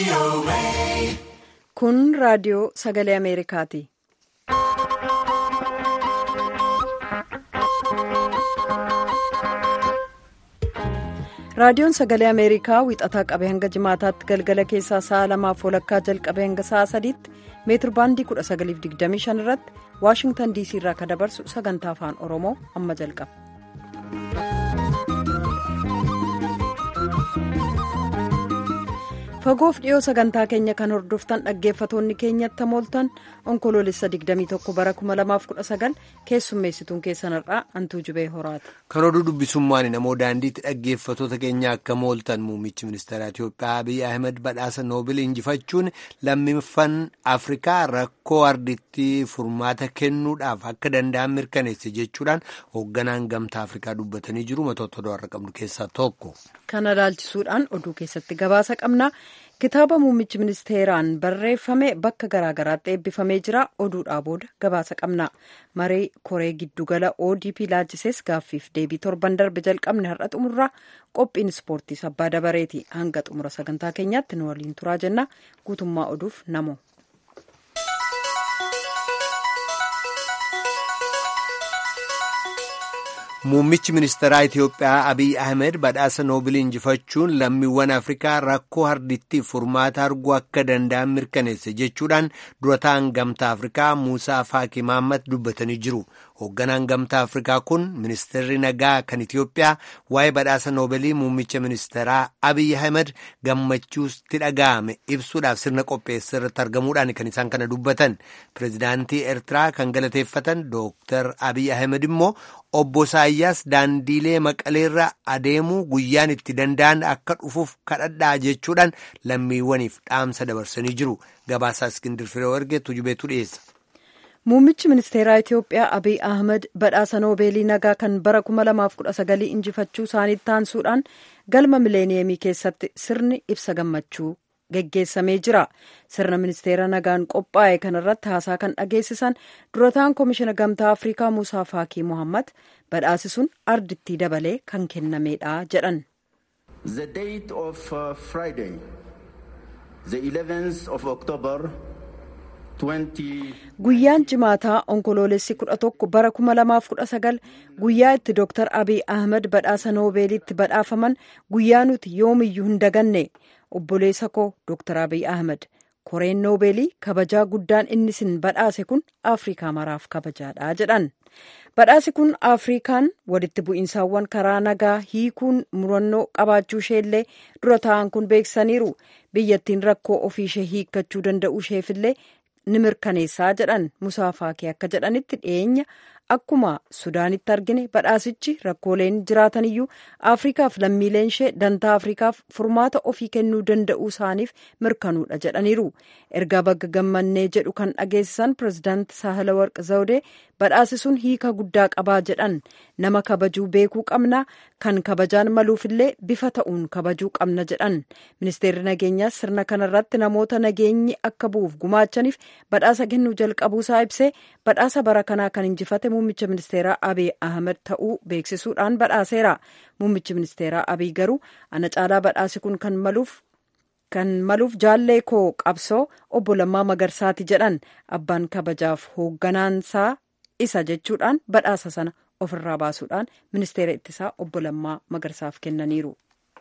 Kun raadiyoo sagalee Ameerikaati. Raadiyoon sagalee Ameerikaa wixataa qabee hanga jimaataatti galgala keessaa sa'a lamaaf walakkaa jalqabee hanga sa'a sadiitti meetir baandii 1925 irratti Waashingtan DC irraa kan dabarsu sagantaa afaan Oromoo amma jalqaba. fagoof dhiyoo sagantaa keenya kan hordoftan dhaggeeffatoonni keenyatti mooltan onkoloolessa 21 bara 2019 keessummeessituun keessanirraa antuu jubee horaati. kan oduu dubbisummaan namoo daandiitti dhaggeeffatoota keenya akka mooltan muummichi ministeera Itiyoophiyaa Abiy Ahmed badhaasa noobil injifachuun lammiiwwan Afrikaa rakkoo ardiitti furmaata kennuudhaaf akka danda'an mirkaneesse jechuudhaan hoogganaan gamtaa Afrikaa dubbatanii jiru matoota oduu har'a qabnu keessaa tokko. kana ilaalchisuudhaan oduu keessatti gabaasa qabna. kitaaba muummichi ministeeraan barreeffame bakka garaagaraatti eebbifamee jira oduudhaa booda gabaasa qabna maree koree giddugala odp laalchisees gaaffiif deebii torban darbe jalqabne har'a xumurraa qophiin ispoortii sabbaa dabareeti hanga xumura sagantaa keenyaatti nu waliin turaa jenna guutummaa oduuf namo. Muummichi ministeeraa Itiyoophiyaa Abiy Ahmed badhaasa noobil injifachuun lammiiwwan Afrikaa rakkoo ardittiif furmaata arguu akka danda'an mirkaneesse jechuudhaan durataan gamtaa Afrikaa Muusaa Faaqi Mahammad dubbatanii jiru. Hoogganaan gamtaa Afrikaa kun ministeerri nagaa kan Itiyoophiyaa waa'ee badhaasa noobilii muummicha ministeeraa Abiy Ahmed gammachuutti dhaga'ame ibsuudhaaf sirna qopheessa irratti argamuudhaan kan isaan kana dubbatan. Pireezidaantii Eertiraa kan galateeffatan Dooktar Abiy Ahmed immoo obbo Isaayyaas daandiilee maqaleerra adeemuu guyyaan itti danda'an akka dhufuuf kadhadhaa jechuudhaan lammiiwwaniif dhaamsa dabarsanii jiru. Gabaasaa Iskindir Firee erge tujubeetu dhiyeessa. Muummichi ministeeraa Itiyoophiyaa Abiy Ahmed badhaasa noobeelii nagaa kan bara 2019 injifachuu isaaniitti taansuudhaan galma mileeniyeemii keessatti sirni ibsa gammachuu geggeessamee jira. Sirna ministeera nagaan qophaa'e kanarratti haasaa kan dhageessisan durataan koomishina gamtaa Afrikaa Muusaa Faakii Mohammad badhaasi sun ardittii dabalee kan kennameedha jedhan. The date of uh, Friday, the 11th of October. Guyyaan jimaataa onkoloolessi kudha tokko bara kuma lamaaf kudha sagal guyyaa itti Dooktar Abiy Ahmed badhaasa noobeelitti badhaafaman guyyaa nuti yoomiyyuu hin daganne obboleessa koo Dooktar Abiy Ahmed koreen noobeelii kabajaa guddaan inni sin badhaase kun Afrikaa maraaf kabajaadha jedhan. Badhaasi kun Afrikaan walitti bu'iinsaawwan karaa nagaa hiikuun murannoo qabaachuu isheellee dura taa'an kun beeksisaniiru. Biyyattiin rakkoo ofii ishee hiikkachuu danda'uu isheefillee ni mirkaneessaa jedhan Musaa Faakii akka jedhanitti dhiyeenya akkuma Sudaanitti argine badhaasichi rakkooleen jiraataniyyuu Afrikaaf lammiileen ishee dantaa Afrikaaf furmaata ofii kennuu danda'uu isaaniif mirkanuudha jedhaniiru. Ergaa bagga gammannee jedhu kan dhageessisan pirezidaanti Saahila Warq Zawudee badhaasi sun hiika guddaa qabaa jedhan nama kabajuu beekuu qabna kan kabajaan maluufillee bifa ta'uun kabajuu qabna jedhan ministeerri nageenyaas sirna kanarratti namoota nageenyi akka bu'uuf gumaachaniif badhaasa kennuu jalqabuusaa ibsee badhaasa bara kanaa kan injifate muummicha ministeeraa abiy ahmed ta'uu beeksisuudhaan badhaaseera muummichi ministeeraa abiy garuu ana caalaa badhaasi kun kan maluuf kan maluuf jaallee koo qabsoo obbo Lammaa Magarsaati jedhan abbaan kabajaaf hoogganaansaa isa jechuudhaan badhaasa sana ofirraa baasuudhaan ministeera ittisaa obbo Lammaa Magarsaaf kennaniiru.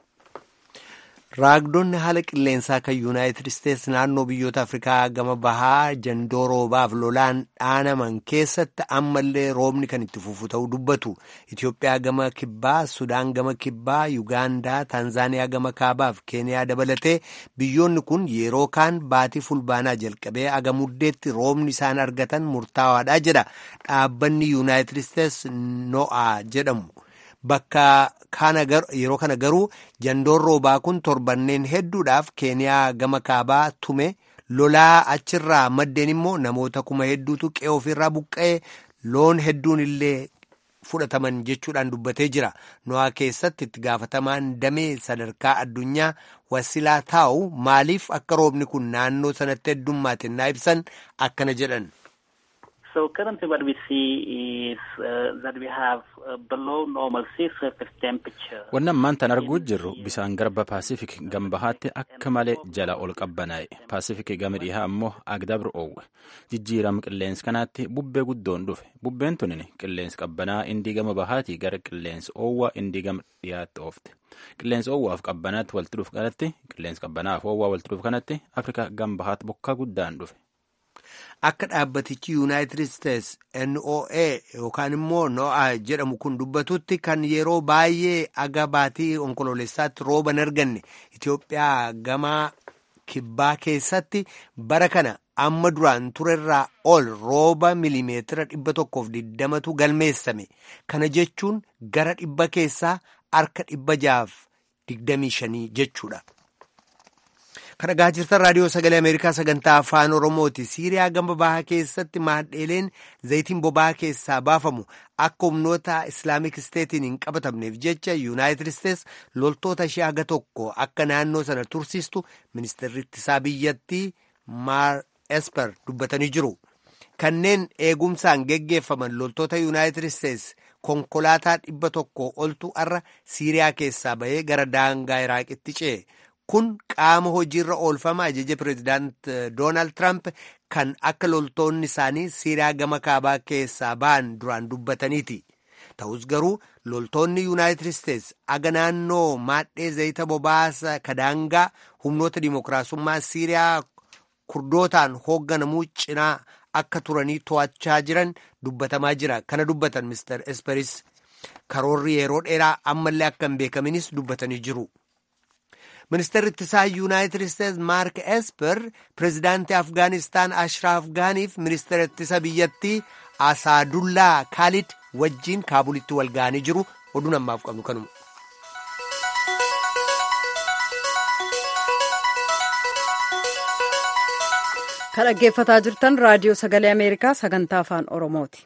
Raagdonni haala qilleensaa kan Yuunaayitid Isteetsi naannoo biyyoota Afrikaa gama bahaa jandoo roobaaf lolaan dhaanaman keessatti ammallee roobni kan itti fufu ta'uu dubbatu. Itoophiyaa gama kibbaa, Sudaan gama kibbaa, Yugaandaa, Taanzaaniyaa gama kaabaaf Keeniyaa dabalatee biyyoonni kun yeroo kaan baatii fulbaanaa jalqabee aga muddeetti roobni isaan argatan murtaawaadha jedha. Dhaabbanni Yuunaayitid Isteetsi no'a jedhamu. Bakka yeroo kana garuu jandoon roobaa kun torbanneen hedduudhaaf keeniyaa gama kaabaa tume lolaa achirraa maddeen immoo namoota kuma hedduutu qe'ee ofirraa buqqa'ee loon hedduun illee fudhataman jechuudhaan dubbatee jira. No'aa keessatti itti gaafatamaan damee sadarkaa addunyaa wasilaa taa'u maaliif akka roobni kun naannoo sanatti heddummaate naa ibsan akkana jedhan. So currently what we see is uh, that we have uh, below normal sea surface temperature. Wanni ammaan tan arguu jirru bisaan garba Paasifik gama bahaatti akka malee jala ol qabbanaa'e. Paasifik gama dhihaa ammoo agdabru oowwe. Jijjiirama qilleensa kanaatti bubbee guddoon dhufe. Bubbeen tunin qilleensa qabbanaa indii gama bahaatii gara qilleensa oowwaa indii gama dhiyaatti oofte. Qilleensa oowwaaf qabbanaatti walitti dhufu kanatti qilleensa qabbanaaf oowwaa walitti dhufu kanatti Afrikaa gama bahaatti bokkaa guddaan dhufe. Akka dhaabbatichi Yuunaayitid Isteets NOA yookaan immoo NOA jedhamu kun dubbatutti kan yeroo baay'ee aga baatii onkoloolessaatti rooba hin arganne Itoophiyaa gama kibbaa keessatti bara kana amma duraan turerraa ol rooba milimeetira dhibba tokkoof digdamatu galmeessame. Kana jechuun gara dhibba keessaa harka dhibba jaaf digdamii shanii jechuudha. Kana dhagaa jirtan raadiyoo sagalee Ameerikaa sagantaa afaan Oromooti. Siiriyaa gama bahaa keessatti maadheeleen zayitiin boba'aa keessaa baafamu akka humnoota Islaamik Isteetiin hin qabatamneef jecha Yuunaayitid Isteets loltoota ishee haga tokko akka naannoo sana tursiistu ministeerri ittisaa biyyattii Maar Esper dubbatanii jiru. Kanneen eegumsaan geggeeffaman loltoota Yuunaayitid Isteets konkolaataa dhibba tokko oltu har'a Siiriyaa keessaa bahee gara daangaa Iraaqitti ce'e. Kun qaama hojiirra oolfama ajaja pireezidaant Doonaald Tiraamp kan akka loltoonni isaanii Siiriyaa gama kaabaa keessaa ba'an duraan dubbataniiti. Ta'us garuu loltoonni Yuunaayitid Isteets aga naannoo maadhee zayita boba'aa kadaangaa humnoota dimookiraasummaa Siiriyaa kurdootaan hoogganamuu cinaa akka turanii to'achaa jiran dubbatamaa jira. Kana dubbatan Mr. Esperis karoorri yeroo dheeraa ammallee akka hin beekaminis dubbatanii jiru. Ministeerri ittisaa Yuunaayitid Isteets Maark Esper pireezidaantii Afgaanistaan Ashraaf Gaaniif ministeera ittisa biyyattii Asaadullaa Kaalid wajjiin Kaabulitti wal ga'anii jiru. Oduun ammaaf qabnu kanuma. Kan dhaggeeffataa jirtan raadiyoo sagalee Ameerikaa sagantaa afaan Oromooti.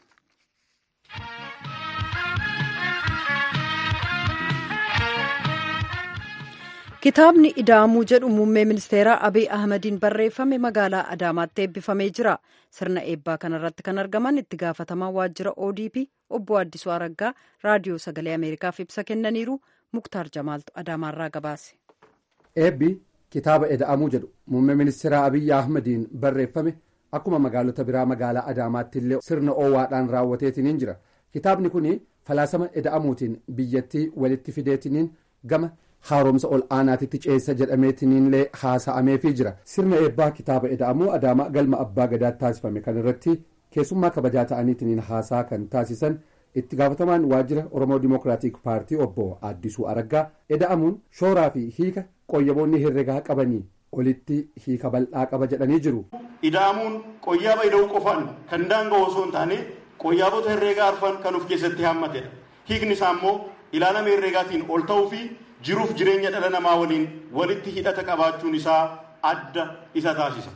Kitaabni Idaamuu jedhu muummee ministeeraa Abiy Ahmadiin barreeffame magaalaa Adaamaatti eebbifamee jira. Sirna eebbaa kanarratti kan argaman itti gaafatamaa waajjira ODP obbo Addisuu Araggaa raadiyoo sagalee Ameerikaaf ibsa kennaniiru Muktaar Jamaaltu Adaamaarraa gabaase. Eebbi kitaaba Ida'amuu jedhu muummee ministeeraa Abiy Ahmadiin barreeffame akkuma magaalota biraa magaalaa Adaamaatti illee sirna oowwaadhaan raawwateetiniin jira. Kitaabni kun falaasama Ida'amuutiin biyyattii walitti fideetiniin gama. haaromsa ol aanaatitti ceessa jedhameetiniinillee haasa'ameefii jira sirna eebbaa kitaaba ida'amuu adaamaa galma abbaa gadaatti taasifame kan irratti keessummaa kabajaa ta'aniitiniin haasaa kan taasisan itti gaafatamaan waajjira oromoo dimookiraatik paartii obbo addisuu araggaa ida'amuun shooraa fi hiika qoyyaboonni herregaa qabanii olitti hiika bal'aa qaba jedhanii jiru. ida'amuun qoyyaaba ida'uu qofaan kan daanga'u osoo hin taane qoyyaabota herreegaa arfan kan of keessatti haammatedha hiikni isaa immoo ilaalama herreegaatiin ol ta'uu fi jiruuf jireenya dhala namaa waliin walitti hidhata qabaachuun isaa adda isa taasisa.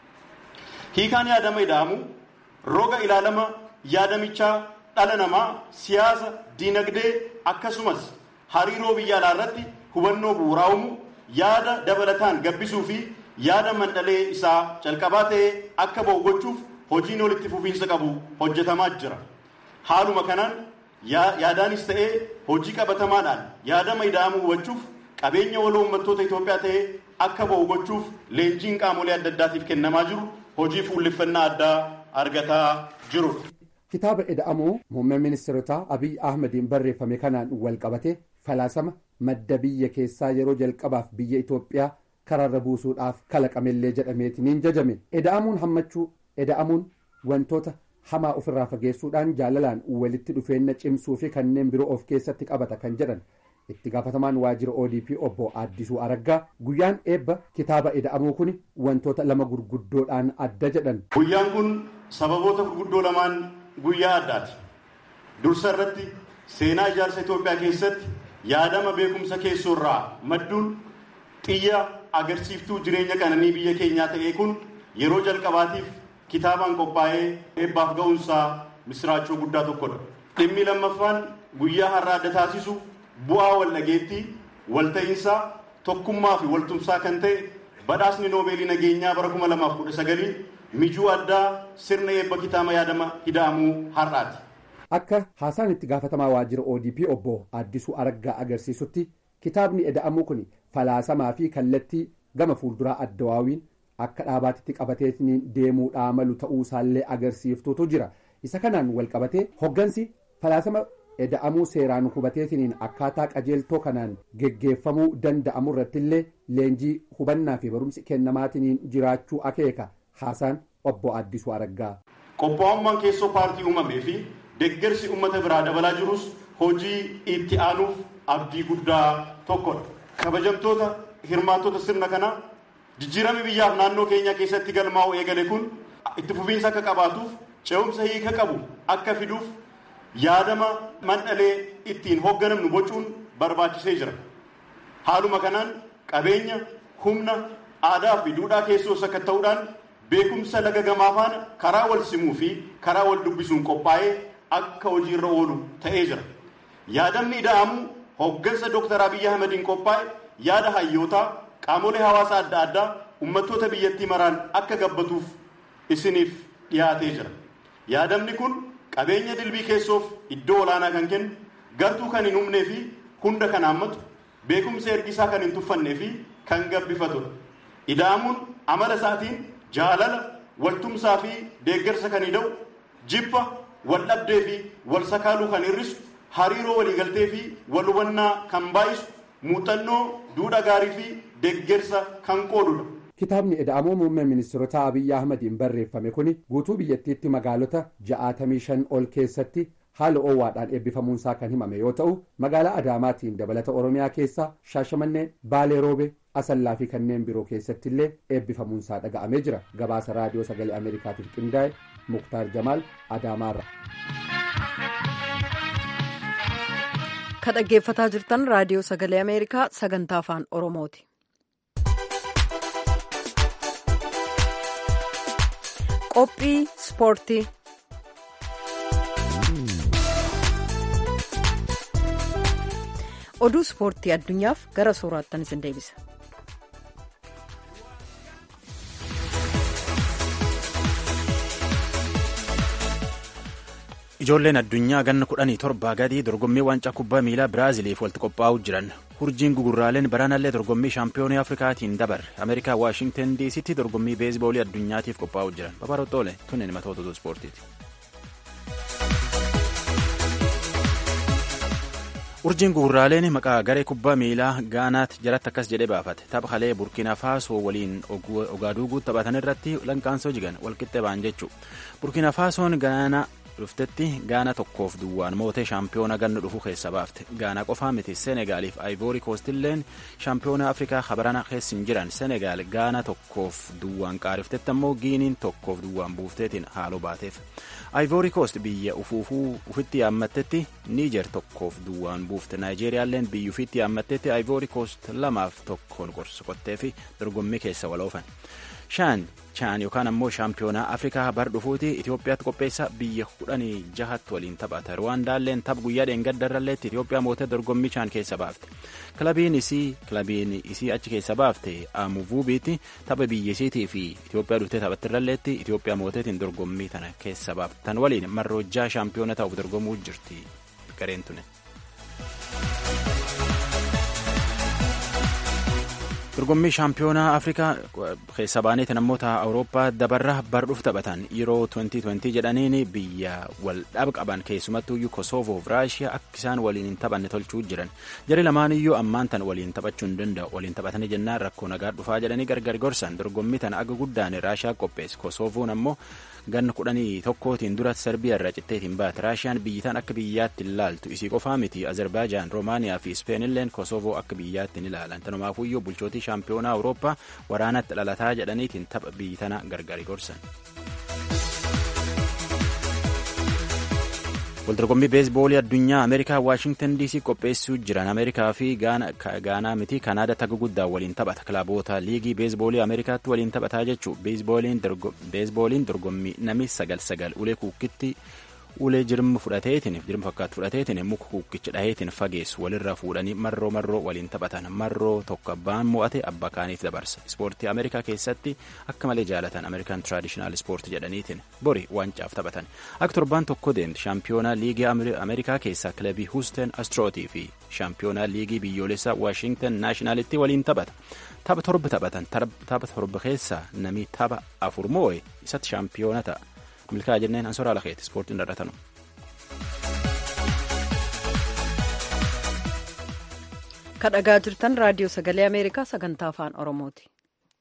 Hiikaan yaadama ida'amu roga ilaalama yaadamichaa dhala namaa siyaasa, diinagdee akkasumas hariiroo biyya alaa irratti hubannoo bu'uuraa uumu yaada dabalataan gabbisuu fi yaada mandhalee isaa calqabaa ta'ee akka ba'u gochuuf hojiin walitti fufiinsa qabu hojjetamaa jira. Haaluma kanaan yaadaanis ta'ee hojii qabatamaadhaan yaadama ida'amuu hubachuuf qabeenya waloo uummattoota Itoophiyaa ta'ee akka ba'u gochuuf leenjiin qaamolee adda addaatiif kennamaa jiru hojii fuulleffannaa addaa argataa jirudha. Kitaaba ida'amuu muummee ministeerotaa Abiy Ahmediin barreeffame kanaan wal qabate falaasama madda biyya keessaa yeroo jalqabaaf biyya Itoophiyaa karaarra buusuudhaaf kalaqamellee jedhameetiniin jajame. Ida'amuun hammachuu ida'amuun wantoota hamaa ofirraa fageessuudhaan jaalalaan walitti dhufeenya cimsuu fi kanneen biroo of keessatti qabata kan jedhan itti gaafatamaan waajjira odp obbo addisuu araggaa guyyaan eebba kitaaba ida'amuu kun wantoota lama gurguddoodhaan adda jedhan. guyyaan kun sababoota gurguddoo lamaan guyyaa addaati dursa irratti seenaa ijaarsa itoophiyaa keessatti yaadama beekumsa keessoorraa madduun xiyya agarsiiftuu jireenya qananii biyya keenyaa ta'ee kun yeroo jalqabaatiif kitaabaan qophaa'ee eebbaaf ga'uunsaa misiraachuu guddaa tokkodha. Dhimmi lammaffaan guyyaa har'a adda taasisu bu'aa wal dhageettii, walta'iinsaa, tokkummaa fi waltumsaa kan ta'e badhaasni noobeelii nageenyaa bara 2019 mijuu addaa sirna eebba kitaaba yaadama hida'amuu har'aati. Akka haasaan itti gaafatamaa waajjira ODP obbo Addisuu Araggaa agarsiisutti kitaabni eda'amuu kun falaasamaa fi kallattii gama fuulduraa addawaawiin akka dhaabaatitti qabateetiin deemuudhaa malu ta'uu isaallee agarsiiftuutu jira. Isa kanaan wal qabatee hoggansi falaasama eda'amuu seeraan hubateetiin akkaataa qajeeltoo kanaan geggeeffamuu danda'amu irrattillee leenjii hubannaa fi barumsi kennamaatiin jiraachuu akeeka haasaan obbo Addisuu Araggaa. Qophaa'ummaan keessoo paartii uumamee fi deeggarsi uummata biraa dabalaa jirus hojii itti aanuuf abdii guddaa tokkodha. Kabajamtoota hirmaattota sirna kanaa jijjiirama biyyaaf naannoo keenya keessatti galmaa'u eegale kun itti fufiinsa akka qabaatuuf ce'umsa hiika qabu akka fiduuf yaadama mandhalee ittiin hoogganamnu bocuun barbaachisee jira. Haaluma kanaan qabeenya humna aadaa fi duudhaa keessoo sakatta'uudhaan beekumsa laga gamaa faana karaa wal simuu fi karaa wal dubbisuun qophaa'ee akka hojiirra oolu ta'ee jira. Yaadamni ida'amuu hooggansa Dr. Abiyyi Ahmediin qophaa'e yaada hayyootaa qaamolee hawaasaa adda addaa uummattoota biyyattii maraan akka gabbatuuf isiniif dhiyaatee jira. Yaadamni kun qabeenya dilbii keessoof iddoo olaanaa kan kennu gartuu kan hin humnee fi hunda kan haammatu beekumsa ergisaa kan hin tuffannee fi kan gabbifatudha. Ida'amuun amala isaatiin jaalala waltumsaa fi deeggarsa kan hidha'u jibba wal dhabdee fi wal sakaaluu kan hir'isu hariiroo waliigaltee fi wal hubannaa kan baay'isu muuxannoo duudhaa gaarii fi deeggarsa kan qoodudha. Kitaabni eda'amuu muummee ministeerota Abiyyi Ahmediin barreeffame kuni guutuu biyyattiitti magaalota ja'aatamii shan ol keessatti haala oowwaadhaan eebbifamuunsaa kan himame yoo ta'u magaalaa Adaamaatiin dabalata Oromiyaa keessaa Shaashamannee Baalee Roobe Asallaa fi kanneen biroo keessatti illee eebbifamuunsaa dhaga'amee jira. Gabaasa raadiyoo sagalee Ameerikaatiif qindaa'e Muktaar Jamaal Adaamaarra. Ka dhaggeeffataa jirtan raadiyoo sagalee Ameerikaa sagantaa afaan Oromooti. Qophii Ispoortii. Oduu ispoortii addunyaaf gara sooraattan isin deebisa. Ijoolleen addunyaa ganna kudhanii torbaa gadii dorgommii waancaa kubbaa miilaa Biraaziliif walitti qophaa'uu jiran. Hurjiin gugurraaleen baranallee dorgommii shaampiyoonii Afrikaatiin dabarre. Ameerikaa Waashingtan DC'tti dorgommii beesboolii addunyaatiif qophaa'uu jiran. Babaroxoole tunneen matoota oduu ispoortiiti. Urjiin gugurraaleen maqaa garee kubbaa miilaa Gaanaatti jalatti akkas jedhee baafate. Tapha halee Burkina Faasoo waliin Ogaaduuguu taphatan irratti lanqaansoo jigan walqixxee ba'an jechuu. Burkina Faasoon Gaanaa dhuftetti gaana tokkoof duwwaan mootee shaampiyoona ganna dhufu keessa baafte gaana qofaa miti senegaaliif ayivoorii koostilleen shaampiyoona afrikaa habarana keessa hin jiran senegaal gaana tokkoof duwwaan qaariftetti ammoo giiniin tokkoof duwwaan buufteetiin haaloo baateef ayivoorii koost biyya ufuufuu ufitti yaammattetti niijer tokkoof duwwaan buufte naayijeeriyaalleen biyya ufitti yaammattetti ayivoorii koost lamaaf tokkoon qorsqottee fi dorgommii keessa waloofan. shaan chaan yookaan ammoo shaampiyoonaa afrikaa bar dhufuuti itiyoophiyaatti qopheessa biyya kudhanii jahatti waliin taphata ruwaandaalleen tapha guyyaa dheengaddarralleetti itiyoophiyaa mootee dorgommii chaan keessa baafte kilabiin isii kilabiin isii achi keessa baafte amuvuubiitti tapha biyya isiitii fi itiyoophiyaa dhuftee taphattirralleetti itiyoophiyaa mooteetiin dorgommii tana keessa baafte tan waliin marroojjaa shaampiyoona ta'uuf dorgomuu jirti gareen tune. dorgommii shaampiyoonaa afrikaa keessa baaneeti namoota awurooppaa dabarra bardhuuf taphatan yeroo 2020 jedhaniin biyya wal dhaba qaban keessumattuuyyuu kosovoof raashiyaa akka isaan waliin hin taphanne tolchuu jiran jari lamaaniyyuu ammaan tan waliin taphachuu hin danda'u waliin taphatanii jennaan rakkoo nagaa dhufaa jedhanii gargar gorsan dorgommii tan aga guddaan raashiyaa qopheesse kosovoon ammoo ganna kudhanii tokkootiin dura serbiyaa irraa citteetiin baate raashiyaan biyyitaan akka biyyaatti hin laaltu isii qofaa miti azerbaajaan roomaaniyaa fi ispeenilleen kosovoo akka biyyaatti hin ilaalan tanumaafuyyuu bulchootii shaampiyoonaa awurooppaa waraanatti dhalataa jedhaniitiin tapha biyyi tana gargari gorsan. waldorgommii beesboolii addunyaa ameerikaa waashingtan dc qopheessuu jiran ameerikaa fi gaanaa miti kanaada taga guddaa waliin taphata kilaboota liigii beesboolii ameerikaatti waliin taphataa jechuu beesbooliin dorgommii namni sagal sagal ulee kuukitti ulee jirma fudhateetiin jirma fakkaatu fudhateetiin muka kukkicha dhaheetiin fageessu walirraa fuudhanii marroo marroo waliin taphatan marroo tokko abbaan mo'ate abbaa kaaniif dabarsa ispoortii ameerikaa keessatti akka malee jaalatan ameerikaan tiraadishinaal ispoortii jedhaniitiin bori wancaaf taphatan akka torbaan tokko deemti shaampiyoonaa liigii ameerikaa keessaa kilabii huusteen astrootii fi shaampiyoonaa liigii biyyoolessaa waashingtan naashinaalitti waliin taphata tapha torba taphatan tapha torba keessaa namni tapha afur moo'e isatti shaampiyoona ta'a. milkaa jenneen ansoraa lakeeti ispoortiin dharratanu. kadhagaa jirtan raadiyoo sagalee ameerikaa sagantaa afaan oromooti.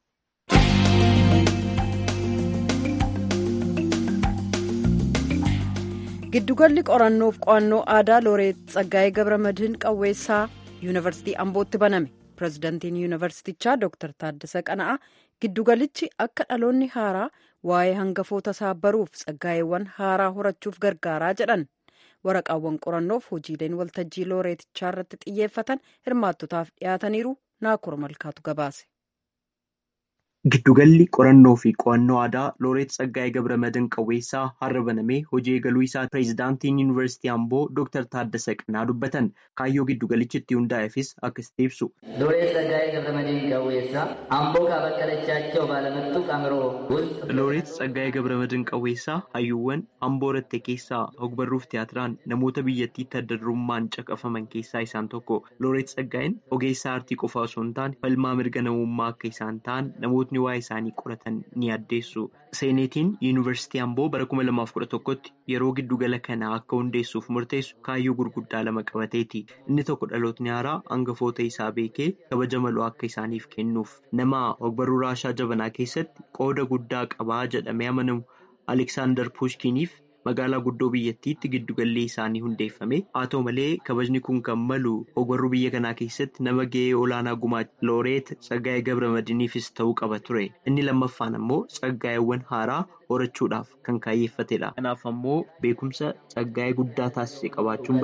giddugalli qorannoof qo'annoo aadaa looreet tsaggaa'ee gabramadiin qawweessaa yuunivarsiitii ambootti baname pirezidantiin yuunivarsiitichaa dooktar taaddasa qana'a giddugalichi akka dhaloonni haaraa waa'ee hangafoota isaa baruuf tsaggaa'eewwan haaraa horachuuf gargaaraa jedhan waraqaawwan qorannoof hojiileen waltajjii looreetichaa irratti xiyyeeffatan hirmaattotaaf dhiyaataniiru naakura malkaatu gabaase. Giddugalli qorannoo fi qo'annoo aadaa Looreet Tsaggaa'ee Gabramadiin Qawweessaa har'a banamee hojii eegaluu isaa pireezidaantiin Yuunivarsiitii Amboo Dooktar Taaddasa Qanaa dubbatan kaayyoo giddugalichi itti hundaa'eefis akkasitti ibsu. Looreet Tsaggaa'ee Gabramadiin Qawweessaa Amboo kaabakkalachaaቸው ባለመጡቅ አእምሮ ውስጥ Looreet Tsaggaa'ee Gabramadiin Qawweessaa hayyuuwwan Amboo Ratte keessaa ogbarruuf tiyaatiraan namoota biyyattiitti adda durummaan caqafaman keessaa isaan tokko. Looreet Tsaggaa'een ogeessa aartii qofa osoo hin taane falmaa mirga namummaa akka isaan ta'an namootni waa'ee isaanii qoratan ni addeessu. Seeneetiin Yuunivarsiitii Amboo bara 2011tti yeroo giddugala kanaa akka hundeessuuf murteessu kaayyoo gurguddaa lama qabateeti. Inni tokko dhalootni haaraa hangafoota isaa beekee kabaja maloo akka isaaniif kennuuf nama ogbarruu raashaa jabanaa keessatti qooda guddaa qabaa jedhamee amanamu Aleksaandar Puushkiniif magaalaa guddoo biyyattiitti giddugalli isaanii hundeeffame haa ta'u malee kabajni kun kan malu ogbarruu biyya kanaa keessatti nama ga'ee olaanaa gumaacha looreet tsaggaa'ee gabramadiiniifis ta'uu qaba ture inni lammaffaan ammoo tsaggaa'eewwan haaraa horachuudhaaf kan kaayyeeffatedha kanaaf ammoo beekumsa tsaggaa'ee guddaa taasise qabaachuun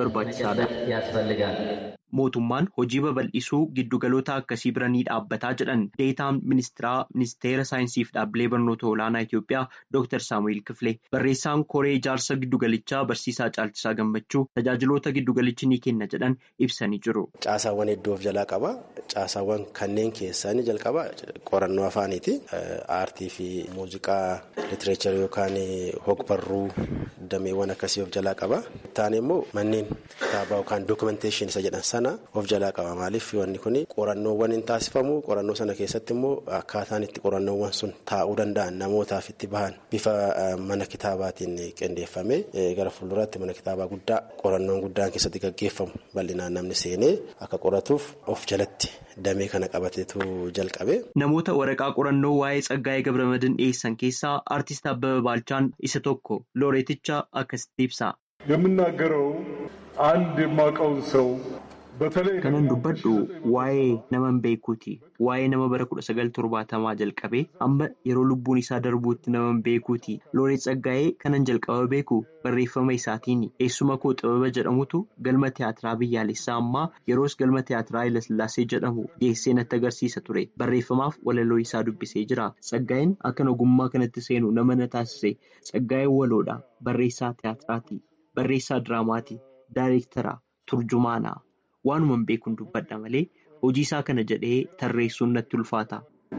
barbaachisaadha. mootummaan hojii babal'isuu giddugaloota akkasii bira ni dhaabbataa jedhan deetaan ministiraa ministeera saayinsiif dhaabbilee barnoota olaanaa Itoophiyaa Dr. Saamu'eel Kifilee barreessaan koree ijaarsa giddugalichaa barsiisaa caalchisaa gammachuu tajaajiloota giddugalichi ni kenna jedhan ibsanii jiru. Caasaawwan hedduu of jalaa qaba. Caasaawwan kanneen keessaa inni jalqaba qorannoo afaaniiti. Aartii fi muuziqaa litireecharii yookaan hogbarruu dameewwan akkasii of jalaa qaba. Taane immoo manneen kitaabaa yookaan dookumenteeshinii isa jedhan sana of jalaa qaba. Maaliif wanni kun qorannoowwan hin taasifamu. Qorannoo sana keessatti immoo akkaataan itti qorannoowwan sun taa'uu danda'an namootaaf itti bahan bifa mana kitaabaatiin qindeeffame gara fuulduraatti mana kitaabaa guddaa qorannoon guddaan keessatti gaggeeffamu bal'inaan namni seenee akka qoratuuf of jalatti damee kana qabateetu jalqabe. Namoota waraqaa qorannoo waa'ee Tsaggaa'ee Gabramadiin dhiyeessan keessaa aartist Abbaba Baalchaan isa tokko looreeticha akkasitti ibsa. የምናገረው አንድ የማውቀውን ሰው Kanan dubbadhu waa'ee naman beekuuti. Waa'ee nama bara kudha sagal torbaatamaa jalqabee amma yeroo lubbuun isaa darbuutti naman beekuuti. Looreet Tsaggaa'ee kanan jalqaba beeku barreeffama isaatiin eessuma koo xibaba jedhamutu galma tiyaatiraa biyyaalessaa ammaa yeroos galma tiyaatiraa Hayilasillaasee jedhamu geessee natti agarsiisa ture. Barreeffamaaf walaloo isaa dubbisee jira. Tsaggaa'een akkan ogummaa kanatti seenu nama na taasise. Tsaggaa'een waloodha. Barreessaa tiyaatiraati. Barreessaa diraamaati. Daayireektaraa. Turjumaanaa. Waanuman beekuun dubbadha malee hojii isaa kana jedhee tarreessuun natti ulfaata.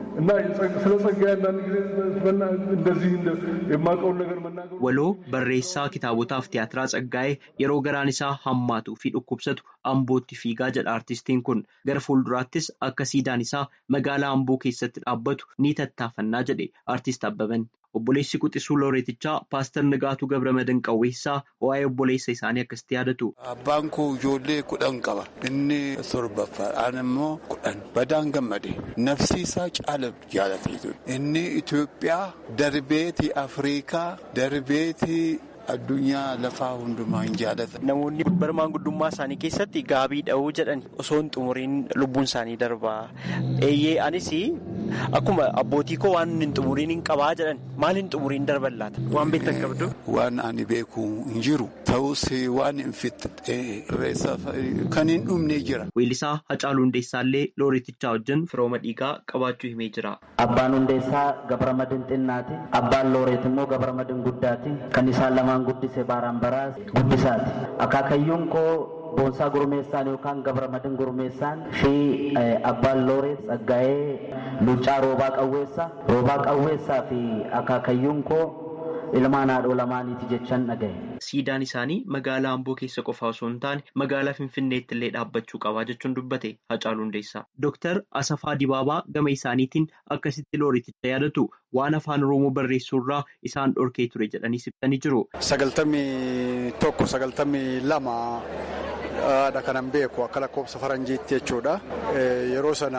Waloo barreessaa kitaabotaaf tiyaatiraa Tsaggaa'ee yeroo garaan isaa hammaatuu fi dhukkubsatu Ambootti fiigaa jedha artistiin kun gara fuulduraattis akka siidaan isaa magaalaa Amboo keessatti dhaabbatu ni tattaafannaa jedhe artist Abbaban. Obboleessi quxisuu looreetichaa Paaster Nagaatuu Gabramadiin Qawweessaa waa'ee obboleessa isaanii akkasitti yaadatu. Abbaan koo ijoollee kudhan qaba. Inni torbaffaadhaan immoo kudhan badaan gammade. Nafsi isaa caala jaallatee Inni Itoophiyaa darbeeti Afrikaa darbeeti. Addunyaa lafaa hundumaa hin jaallatan. Namoonni bara maanguddummaa isaanii keessatti gaabii dha'uu jedhan osoo hin xumuriin lubbuun isaanii darbaa. Eeyyee anis akkuma abbootii koo waan hin xumuriin hin qabaa jedhan maal hin xumuriin darban laata waan beektan qabdu. Waan ani beeku hin jiru ta'us waan hin fixxe kan hin dhumne jira. Weellisaa Hacaaluu Hundeessaallee looreetichaa wajjin firooma dhiigaa qabaachuu himee jira. Abbaan Hundeessaa Gabramadin Xinnaati. Abbaan Looreet immoo Gabramadin Guddaati. Kan isaan lamaan guddise Baaraan Baraas Guddisaati. Akaakayyuun koo Boonsaa Gurmeessaan yookaan Gabramadin Gurmeessaan fi abbaan Looreet Tsaggaa'ee Luuccaa Roobaa Qawweessaa. Roobaa Qawweessaa fi akaakayyuun koo ilmaan haadhoo lamaaniiti jechaan dhagaye. Siidaan isaanii magaalaa Amboo keessa qofa osoo hin taane magaalaa Finfinneetti illee dhaabbachuu qabaa jechuun dubbate Hacaaluu Hundeessaa. Dooktar Asafaa Dibaabaa gama isaaniitiin akkasitti looreeticha yaadatu waan afaan Oromoo barreessuurraa isaan dhorkee ture jedhanii ibsanii jiru. Sagaltamii tokko sagaltamii lama dha kanan beeku akka lakkoofsa faranjiitti jechuudha. Yeroo sana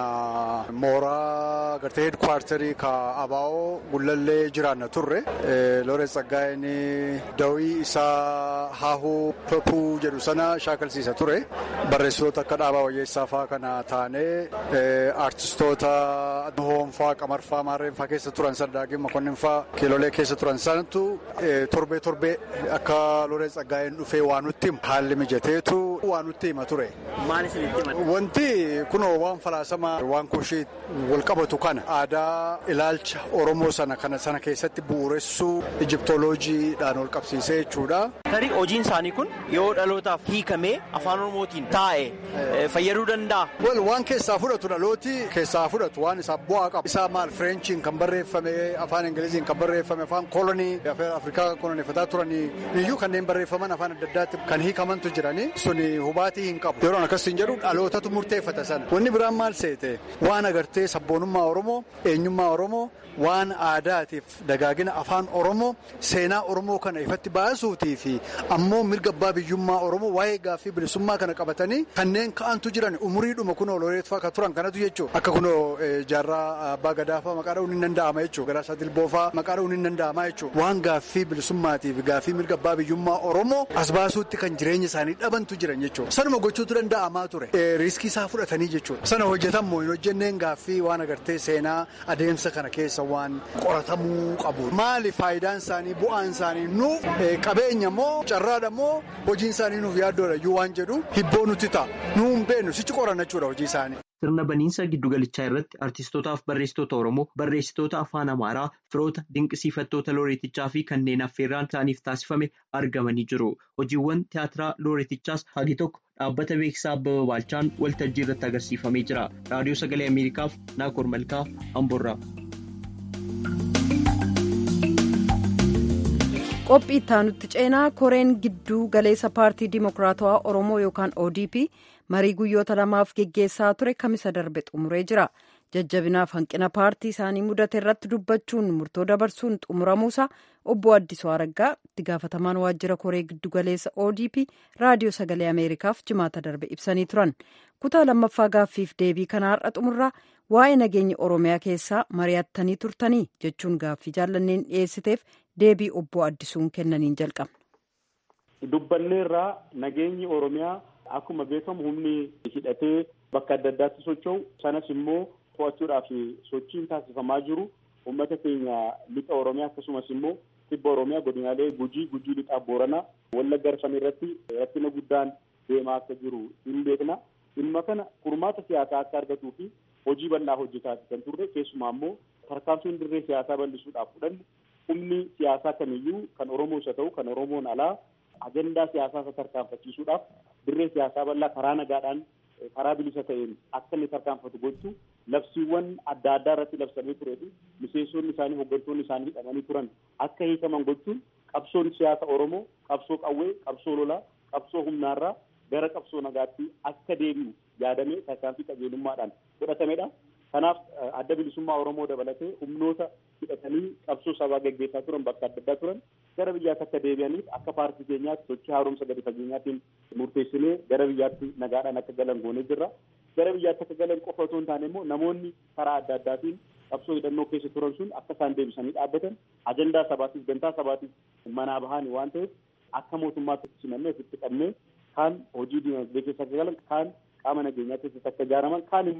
mooraa gartee heedkwaartarii ka Abaa'oo Gullallee jiraanna turre. Looreet Tsaggaa'een dawii isaa haahuu pepuu jedhu sana shaakalsiisa ture. Barreessitoota akka Dhaabaa Wayyeessaa fa'aa kana taanee aartistoota Hoonfaa, Qamarfaa, Maarreenfaa keessa turan sana Daagin Makonninfaa kiilolee keessa turan sanatu torbee torbee akka Looreet Tsaggaa'een dhufee waa nutti himu haalli mijateetu waa nutti hima ture. Maal isinitti himate? Wanti kunoo waan falaasama waan kushii wal qabatu kana aadaa ilaalcha Oromoo sana kana sana keessatti bu'uuressuu Ijiptooloojiidhaan wal qabsiisee jechuudha. Tarii hojiin isaanii kun yoo dhalootaaf hiikamee afaan Oromootiin taa'e fayyaduu danda'a. Wal waan keessaa fudhatu dhalooti keessaa fudhatu waan isaa bu'aa qaba. Isaa maal Fireenchiin kan barreeffame afaan Ingiliziin kan barreeffame afaan kolonii Afrikaa koloneeffataa turanii iyyuu kanneen barreeffaman afaan adda addaatti kan hiikamantu jiranii suni hubaatii hin qabu. Yeroon akkasiin jedhu dhalootatu murteeffata sana. Wanni biraan maal seete waan agartee sabboonummaa Oromoo eenyummaa Oromoo waan aadaatiif dagaagina afaan Oromoo seenaa Oromoo kana ifatti baasuutii fi ammoo mirga abbaa biyyummaa Oromoo waa'ee gaaffii bilisummaa kana qabatanii kanneen ka'antu jiran umuriidhuma kunoo looreetfaa kan turan kanatu jechuudha. Akka kunoo jaarraa abbaa gadaafaa maqaa dha'uun hin danda'ama jechuudha. Garaasaa dilboofaa maqaa dha'uun hin danda'ama jechuudha. Waan gaaffii bilisummaatiif gaaffii mirga abbaa biyyummaa Oromoo as baasuutti kan jireenya isaanii dhabantu jiran jechuudha. Sanuma gochuutu danda'amaa ture. Riiskii isaa fudhatanii jechuudha. Sana hojjetan moo hin hojjenneen gaaffii waan agartee seenaa adeemsa kana keessa waan qoratamuu qabu. Maali faayidaan isaanii bu'aan isaanii nuuf qabeenya moo carraadha moo hojiin isaanii nuuf yaaddoodha iyyuu waan jedhu hibboo nuti ta'a. Nuu hin beeknu sichi qoranna jechuudha hojii isaanii. Sirna baniinsa giddugalichaa irratti artistootaaf barreessitoota Oromoo, barreessitoota afaan Amaaraa, firoota dinqisiifattoota looreetichaa fi kanneen affeerraan isaaniif taasifame argamanii jiru. Hojiiwwan tiyaatiraa looreetichaas hagi tokko dhaabbata beeksisaa Abbaba Baalchaan waltajjii irratti agarsiifamee jira. Raadiyoo Sagalee Ameerikaaf Naakoor Malkaa Amboorraa. qophii ittaanutti ceenaa koreen gidduu galeessa paartii dimokiraatawaa oromoo yookaan odp marii guyyoota lamaaf geggeessaa ture kamisa darbe xumuree jira jajjabinaaf hanqina paartii isaanii mudate irratti dubbachuun murtoo dabarsuun xumuramuusaa obbo addisuu araggaa itti gaafatamaan waajjira koree giddu galeessa odp raadiyoo sagalee ameerikaaf jimaata darbe ibsanii turan kutaa lammaffaa gaaffiif deebii kana har'a xumurraa waa'ee nageenya oromiyaa keessaa mari'attanii turtanii jechuun gaaffii jaallanneen dhiyeessiteef deebii obbo addisuun kennaniin jalqabna. dubbanneerraa nageenyi oromiyaa akkuma beekamu humni hidhatee bakka adda addaatti socho'u sanas immoo to'achuudhaaf sochiin taasifamaa jiru uummata keenya lixa oromiyaa akkasumas immoo kibba oromiyaa godinaalee gujii gujii lixaa booranaa wallagga arfan irratti rakkina guddaan deemaa akka jiru hin beekna dhimma kana furmaata siyaasaa akka argatuu fi hojii bal'aa hojjetaa kan turre keessumaa immoo tarkaanfiin dirree siyaasaa bal'isuudhaaf fudhanne humni siyaasaa kamiyyuu kan oromoo isa ta'u kan oromoon alaa agendaa siyaasaa isa tarkaanfachiisuudhaaf dirree siyaasaa bal'aa karaa nagaadhaan karaa bilisa ta'een akka inni tarkaanfatu gochuu labsiiwwan adda addaa irratti labsamee turee fi miseensonni isaanii hooggantoonni isaanii hidhamanii turan akka hiikaman gochuun qabsoon siyaasa oromoo qabsoo qawwee qabsoo lolaa qabsoo humnaarraa gara qabsoo nagaatti akka deebi'u yaadamee tarkaanfii qajeelummaadhaan fudhatamedha. Kanaaf adda bilisummaa Oromoo dabalatee humnoota hidhatanii qabsoo sabaa gaggeessaa turan bakka adda addaa turan gara biyyaatti akka deebi'aniif akka paartii keenyaatti sochii haaromsa gadi fageenyaatiin murteessinee gara biyyaatti nagaadhaan akka galan goonee jirra. Gara biyyaatti akka galan qofa otoo hin taane immoo namoonni karaa adda addaatiin qabsoo hidhannoo keessa turan sun akka isaan deebisanii dhaabbatan ajandaa sabaatiif gantaa sabaatiif manaa bahanii waan ta'eef akka mootummaatti simannee ofitti qabnee kaan hojii dinagdee keessa akka galan kaan qaama nageenyaa keessatti akka ijaaraman kaan immoo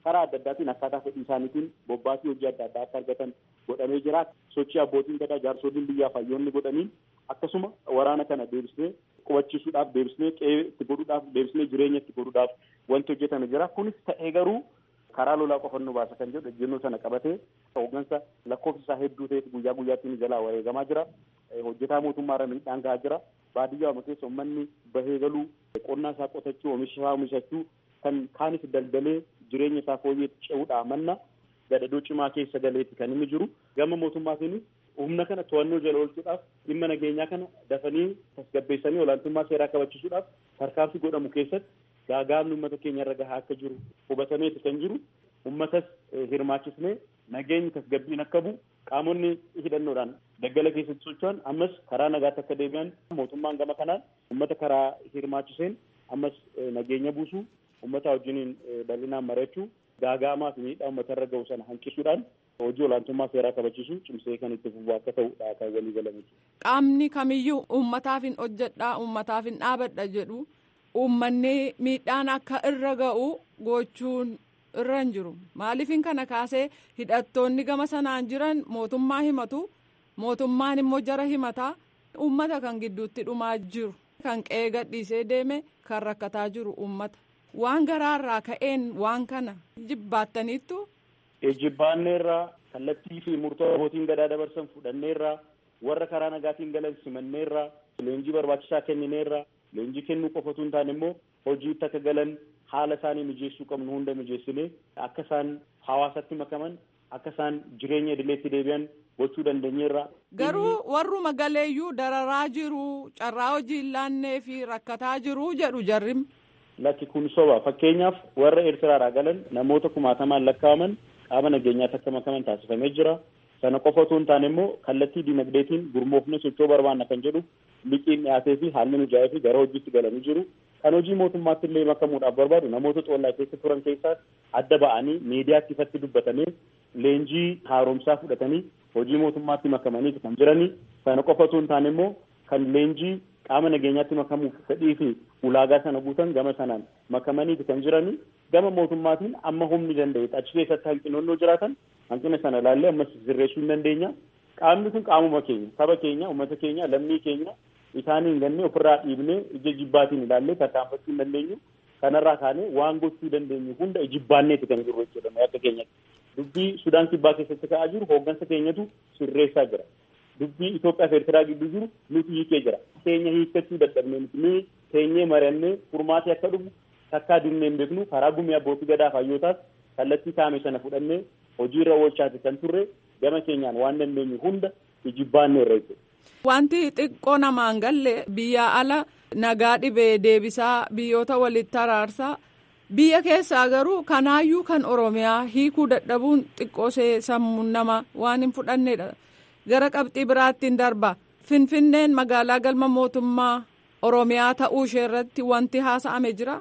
karaa adda addaatiin akkaataa fedhii isaaniitiin bobbaasii hojii adda addaa akka argatan godhamee jira. Sochii abbootiin gadaa jaarsoliin biyyaa hayyoonni godhaniin akkasuma waraana kana deebisnee qubachiisuudhaaf deebisnee qe'ee itti godhuudhaaf deebisnee jireenya itti godhuudhaaf wanti hojjetame jira. Kunis ta'ee garuu karaa lolaa qofa nu baasa kan jedhu ejjennoo sana qabatee hooggansa lakkoofsi isaa hedduu ta'etu guyyaa guyyaatti jalaa wareegamaa jira. Hojjetaa mootummaarra miidhaan gahaa jira. Baadiyyaa keessa uummanni bahee galuu qonnaa isaa qotachuu oomisha isaa oomishachuu kan kaanis daldalee jireenya isaa fooyyeetti ce'uudhaa manna gadadoo cimaa keessa galeeti kan inni jiru. Gama mootummaatiinis humna kana to'annoo jala oolchuudhaaf dhimma nageenyaa kana dafanii tasgabbeessanii olaantummaa seeraa kabachiisuudhaaf tarkaanfii godhamu keessatti gaagaamni uummata keenya irra gahaa akka jiru hubatameeti kan jiru uummatas hirmaachisnee nageenyi tasgabbiin akka bu'u qaamonni hidhannoodhaan daggala keessatti socho'an ammas karaa nagaatti akka deebi'an mootummaan gama kanaan uummata karaa hirmaachiseen ammas nageenya buusuu uummata wajjiniin bal'inaan mari'achuu gaagaamaa fi miidhaa uummata irra ga'u sana hanqisuudhaan hojii olaantummaa seeraa kabachiisuu cimsee kan itti fufu akka ta'udha kan walii galame. Qaamni kamiyyuu uummataaf hin hojjedhaa uummataaf hin dhaabadha jedhu uummanni miidhaan akka irra ga'u gochuun irra hin jiru maaliifin kana kaasee hidhattoonni gama sanaan jiran mootummaa himatu mootummaan immoo jara himataa uummata kan gidduutti dhumaa jiru kan qe'ee gadhiisee deeme kan rakkataa jiru uummata waan garaarraa ka'een waan kana jibbaattaniittu. Jibbaanneerraa kallattii fi murtoo abbootiin gadaa dabarsan fudhanneerraa warra karaa nagaatiin galan simanneerraa leenjii barbaachisaa kennineerraa leenjii kennuu qofatu hin taane immoo hojiitti akka galan haala isaanii mijeessuu qabnu hunda mijeessinee akka isaan hawaasatti makaman akka isaan jireenya idileetti deebi'an gochuu dandeenyeerra. Garuu warruma galeeyyuu dararaa jiru carraa hojii hin laannee fi rakkataa jiru jedhu jarrim. Lakki kun soba fakkeenyaaf warra Eertiraadhaa galan namoota kumaatamaan lakkaa'aman qaama nageenyaatti akka makaman taasifamee jira. Sana qofa otoo hin taane immoo kallattii dinagdeetiin gurmoofne socho'uu barbaanna kan jedhu liqiin dhiyaatee fi haalli mijaa'ee fi gara hojiitti galanii jiru. Kan hojii mootummaatti illee makamuudhaaf barbaadu namoota xollaa keessa turan keessaa adda ba'anii miidiyaatti ifatti dubbatanii leenjii haaromsaa fudhatanii hojii mootummaatti makamanii kan jiranii. Sana qofa otoo hin taane immoo kan leenjii qaama nageenyaatti makamuuf fedhii fi ulaagaa sana guutan gama sanaan makamaniiti kan jiranii. Gama mootummaatiin amma humni danda'e achi keessatti hanqinoonnoo jiraatan hanqina sana ilaallee ammas sirreessuu hin dandeenya. Qaamni kun qaamuma keenya, saba keenya, uummata keenya, lammii keenya isaanii hin ganne ofirraa dhiibnee ija jibbaatiin ilaallee tarkaanfachuu hin dandeenyu. Kanarraa kaanee waan gochuu dandeenyu hunda jibbaanneeti kan jiru jechuudha akka keenyatti. Dubbii Sudaan kibbaa keessatti ka'aa jiru hooggansa keenyatu sirreessaa jira. Dubbii Itoophiyaa fi Eertiraa gidduu jiru nuti hiikee jira. Keenya hiikkachuu dadhabnee nuti nuyi teenyee mari'annee furmaatee akka dhufu takkaa dinnee hin beeknu karaa gumii abbootii gadaa fayyootaas kallattii kaame sana fudhannee hojiirra oolchaati kan turre gama keenyaan waan dandeenyu hunda jibbaannee irra jechuudha. Wanti xiqqoo namaan galle biyya ala nagaa dhibee deebisaa biyyoota walitti araarsaa biyya keessaa garuu kanaayyuu kan oromiyaa hiikuu dadhabuun xiqqoosee sammuun nama waan hin fudhannedha. Gara qabxii biraattiin darba finfinneen magaalaa galma mootummaa oromiyaa ta'uu ishee irratti wanti haasa'ame jira.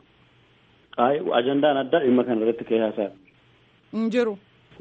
Ajandaan addaa dhimma kana irratti ka'ee haasa'e. Hin jiru.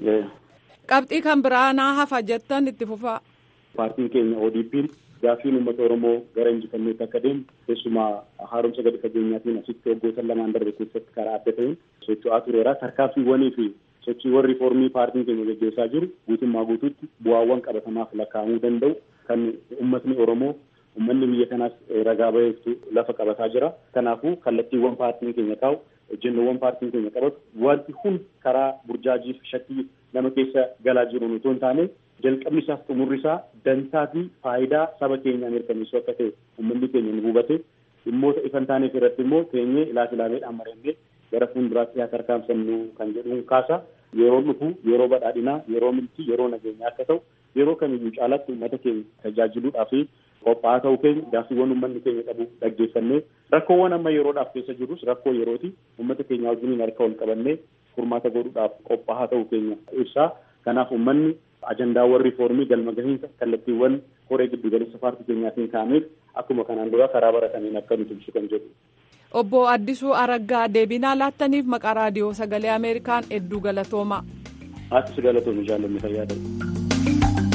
Qabxii kan biraa naa hafa jettan itti fufaa. Paartiin keenya ODP'n gaaffiin uummata Oromoo gara injifanneetti akka deemu keessumaa haaromsa gadi fageenyaatiin asitti waggoota lamaan darbe keessatti karaa adda ta'een socho'aa tureera. Tarkaanfiiwwanii fi sochiiwwan riiformii paartiin keenya gaggeessaa jiru guutummaa guutuutti bu'aawwan qabatamaaf lakkaa'amuu danda'u kan uummatni Oromoo uummanni biyya kanaas ragaa baheeftu lafa qabataa jira. Kanaafuu kallattiiwwan paartiin keenya kaa'u jennoowwan paartiin keenya qabatu wanti hundi karaa burjaajii fi shakkii nama keessa galaa jiru otoo hin taane jalqabni isaaf xumurri isaa dantaa fi faayidaa saba keenyaa mirkaneessuu akka ta'e uummanni keenya ni hubate dhimmoota ifan taaneef irratti immoo teenyee ilaafilameedhaan marannee gara fuulduraatti haa tarkaanfannu kan jedhuun kaasa yeroo dhufu yeroo badhaadhinaa yeroo milkii yeroo nageenyaa akka ta'u yeroo kamiyyuu caalaatti uummata keenya tajaajiluudhaa fi qophaa'aa ta'uu keenya gaaffiiwwan uummanni keenya qabu dhaggeeffannee rakkoowwan amma yeroodhaaf keessa jirus rakkoo yerooti uummata keenya wajjiniin harka ol qabannee furmaata godhuudhaaf qophaa'aa ta'uu keenya ibsaa kanaaf uummanni ajandaawwan riifoormii galma gahiinsa kallattiiwwan koree giddu galeessa paartii keenyaatiin kaa'ameef akkuma kanaan dura karaa barataniin akka nuti ibsu kan jedhu. Obbo Addisuu Araggaa deebinaa laattaniif maqaa raadiyoo sagalee Ameerikaan hedduu galatoomaa. Aatis galatoomi jaallanni fayyaa ta'u.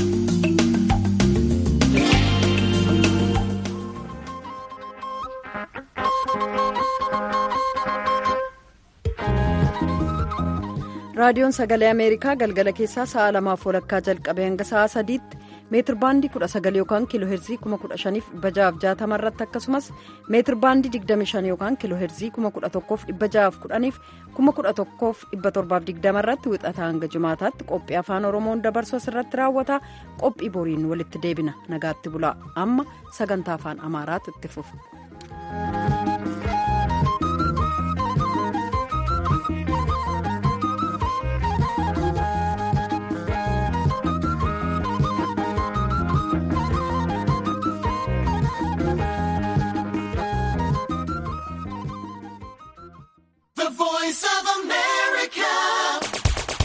raadiyoon sagalee ameerikaa galgala keessaa sa'a lamaaf walakkaa jalqabee hanga sa'a sadiitti meetir baandii 19 yookaan kiiloo heerzii 15,660 irratti akkasumas meetir baandii 25 yookaan kiiloo heerzii 11,610 11,720 irratti wixataa hanga jimaataatti qophii afaan oromoon dabarsu irratti raawwata qophii boriin walitti deebina nagaatti bulaa amma sagantaa afaan amaaraatu itti fufa.